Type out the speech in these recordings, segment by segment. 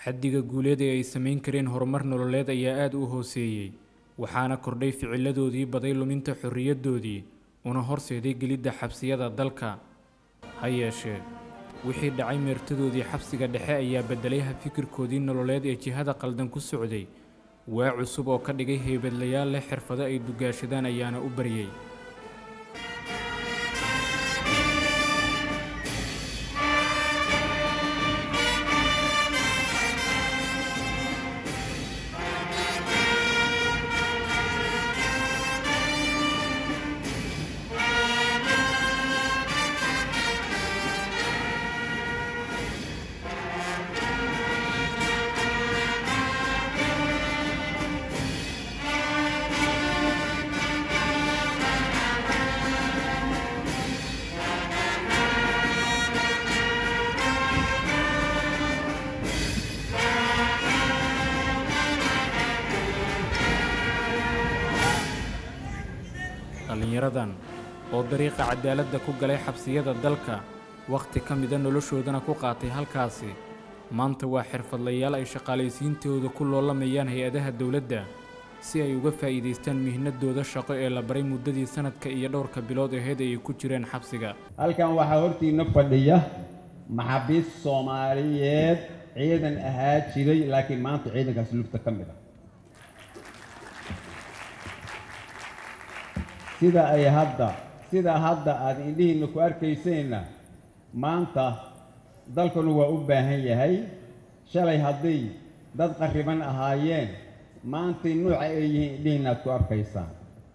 xaddiga guuleed ee ay samayn kareen horumar nololeed ayaa aada u hooseeyey waxaana kordhay ficiladoodii baday luminta xorriyaddoodii una horseeday gelidda xabsiyada dalka ha yeeshee wixii dhacay meertadoodii xabsiga dhexe ayaa beddelay habfikirkoodii nololeed ee jihada qaldan ku socday waa cusub oo ka dhigay heybadlayaal leh xirfado ay dugaashadaan ayaana u baryey dhallinyaradan oo dariiqa cadaaladda ku galay xabsiyada dalka wakhti ka mida noloshoodana ku qaatay halkaasi maanta waa xirfadlayaal ay shaqaalaysiintooda ku loolamayaan hay-adaha dowladda si ay uga faa'iidaystaan mihnadooda shaqo ee la baray muddadii sanadka iyo dhowrka bilood aheyd ay ku jireen xabsiga halkan waxaa hortiina fadhiya maxaabiist soomaaliyeed ciidan ahaa jiray laakiin maanta ciidankaas lugta ka mid a sida ay hadda sida hadda aada indhihiinna ku arkayseenna maanta dalkanu waa u baahan yahay shalay hadday dad qarriban ahaayeen maantay nuuca ay yihiin indhihiinna aad ku arkaysaan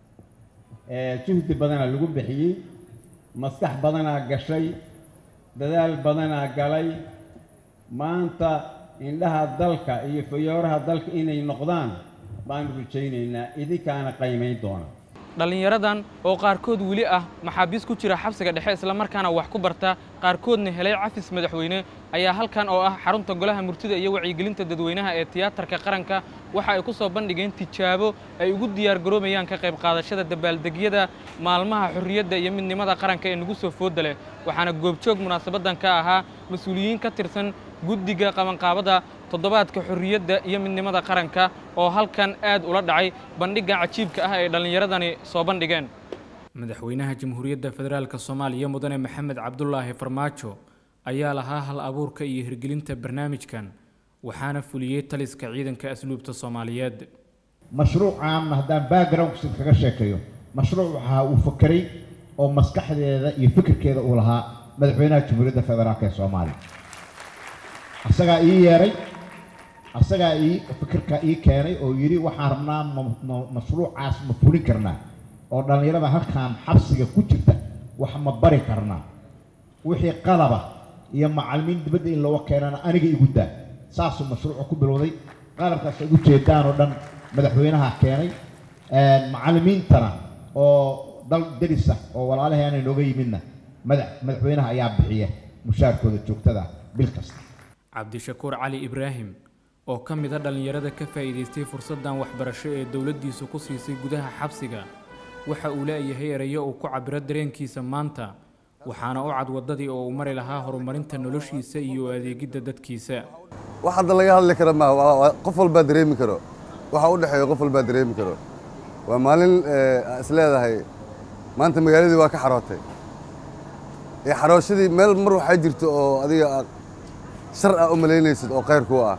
juhdi badanaa lagu bixiyey maskax badanaa gashay dadaal badanaa galay maanta indhaha dalka iyo fayooraha dalka inay noqdaan baanu rajaynaynaa idinkaana qaymayn doona dhallinyaradan oo qaarkood weli ah maxaabiis ku jira xabsiga dhexe islamarkaana wax ku barta qaarkoodna helay cafis madaxweyne ayaa halkan oo ah xarunta golaha murtida iyo wacyigelinta dadweynaha ee tiyaatarka qaranka waxa ay ku soo bandhigeen tijaabo ay ugu diyaargaroobayaan ka qayb qaadashada dabaaldegyada maalmaha xorriyadda iyo midnimada qaranka ee nagu soo fooda leh waxaana goobjoog munaasabaddan ka ahaa mas-uuliyiin ka tirsan guddiga qabanqaabada toddobaadka xorriyadda iyo midnimada qaranka oo halkan aad ula dhacay bandhigga cajiibka ah ay dhallinyaradani soo bandhigeen madaxweynaha jamhuuriyadda federaalk soomaaliya mudane maxamed cabdulaahi farmaajo ayaa lahaa hal abuurka iyo hirgelinta barnaamijkan waxaana fuliyey taliska ciidanka asluubta soomaaliyeed mashruucan haddaan backgroundkiisa kaga sheekeeyo mashruuc waxaa uu fakeray oo maskaxdeeda iyo fikirkeeda uu lahaa madaxweynaha jamhuuriyadda federaalk ee soomaaliya asagaa ii yeeray asagaa ii fikirka ii keenay oo yidhi waxaan rabnaa mashruucaas ma fulin karnaa oo dhallinyarada halkan xabsiga ku jirta wax ma bari karnaa wixii qalaba iyo macallimiin dibadda in looga keenana aniga igu daa saasuu mashruuca ku bilowday qalabkaas aad u jeedaan oo dhan madaxweynaha keenay macallimiintana oo dal darisa oo walaalaheena inooga yimidna madax madaxweynaha ayaa bixiya mushaarkooda joogtada bil kasta cabdishakuur cali ibraahim oo ka mid a dhallinyarada ka faa'iidaystay fursaddan waxbarasho ee dowladdiisu ku siisay gudaha xabsiga waxa uu leeyahay erayo uu ku cabiro dareenkiisa maanta waxaana u cad waddadii oo uu mari lahaa horumarinta noloshiisa iyo adeegidda dadkiisa wax hadda laga hadli kara ma waa qof walbaa dareemi karo waxa u dhexeeya qof walbaa dareemi karo waa maalin is leedahay maanta magaaladii waa ka xarootay ee xarooshadii meel mar waxaa jirto oo adiga shar ah u malaynaysid oo khayr kuu ah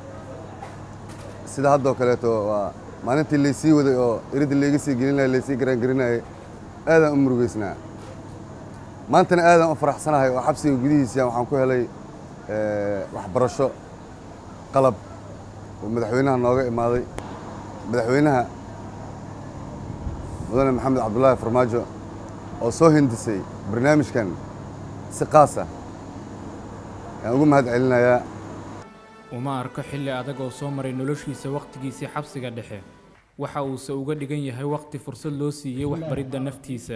sida haddoo kaleeto waa maalintii laysii waday oo iridda layga sii gelinaya laysii garaangarinayay aadaan u murugaysnaa maantana aadaan u faraxsanahay oo xabsiga gudihiisa waxaan ku helay waxbarasho qalab oo madaxweynaha nooga imaaday madaxweynaha mudane maxamed cabdulaahi farmaajo oo soo hindisay barnaamijkan si qaasa ayaan ugu mahad celinayaa uma arko xilli adag oo soo maray noloshiisa wakhtigiisii xabsiga dhexe waxa uuse uga dhigan yahay wakhti fursad loo siiyey waxbaridda naftiisa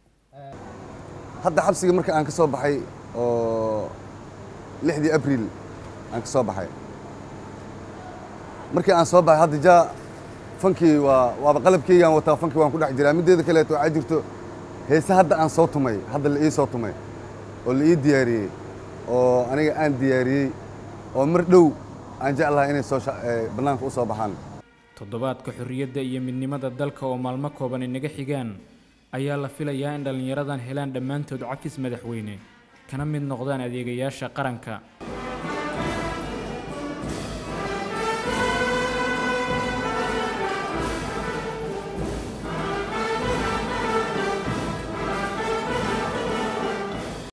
hadda xabsiga marka aan ka soo baxay oo lixdii abriil aan ka soo baxay markii aan soo baxay hadda jaa fankii waa waaba qalabkeygaan wataa fankii waan ku dhex jiraa middeeda kaleeto waxaa jirto heese hadda aan soo tumay hadda la ii soo tumay oo la ii diyaariyey oo aniga aan diyaariyey oo mar dhow aan jeclahay inay soo sha- ee, bannaanka u soo baxaan toddobaadka xorriyadda iyo midnimada dalka oo maalmo kooban inaga xigaan ayaa la filayaa in dhallinyaradan helaan dhammaantood cafis madaxweyne kana mid noqdaan adeegayaasha qaranka